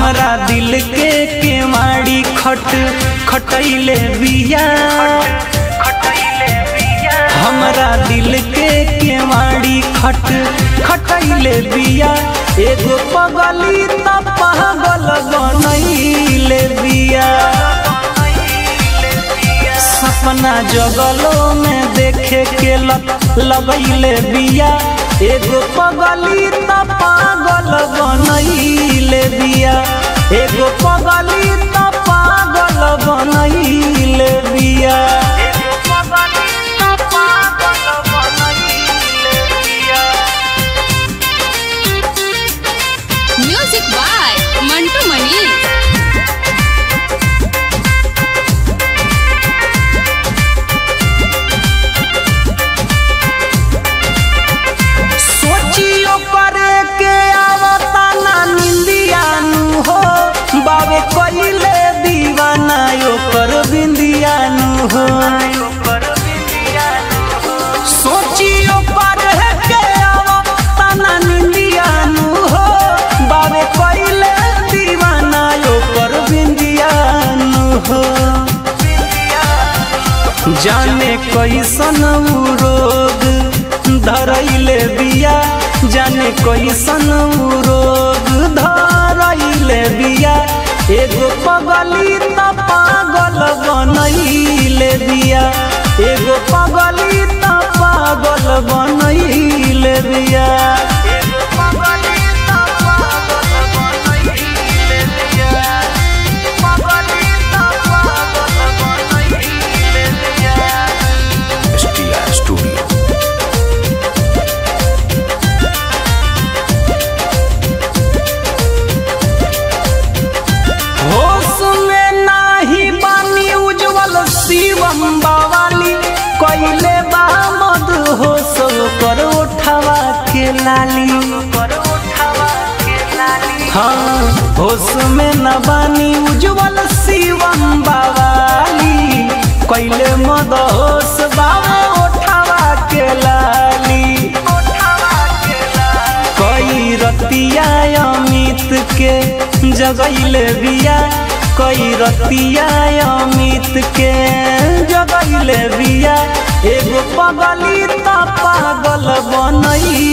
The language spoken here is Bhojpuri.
हमरा दिल के केवाड़ी खट खटैले बिया हमरा दिल के केवाड़ी खट खटैले बिया एगो पगली त पागल बनैले बिया सपना जगलो में देखे के लत लगैले बिया एगो पगली त पागल बनैले बिया एगो पगली त पागल बनैले बिया म्यूजिक बाय मंटू मनी सोचियो करे के आवता ना निंदियानु हो बाबे कइले दीवाना ओकर बिंदियानु हो सोचियो करे के आवता ना निंदियानु हो बाबे कइले दीवाना ओकर बिंदियानु हो जाने कैसन उ रोग धरैले बिया जाने कैसन उ रोग धरैले बिया एगो पगली त पागल बनैले बिया एगो पगली त पागल बनैले बिया STR Studio. होश में नाही बानी उज्जवल शिवम बावाली कइले बा मद होश कर उठावा के लाली हाँ होश में न बानी उज्जवल शिवम बावाली कइले मद होश बाबा उठावा के लाली कई रतिया अमित के जगैले बिया कई रतिया अमित के जगैले बिया एगो पगली त पागल बनैले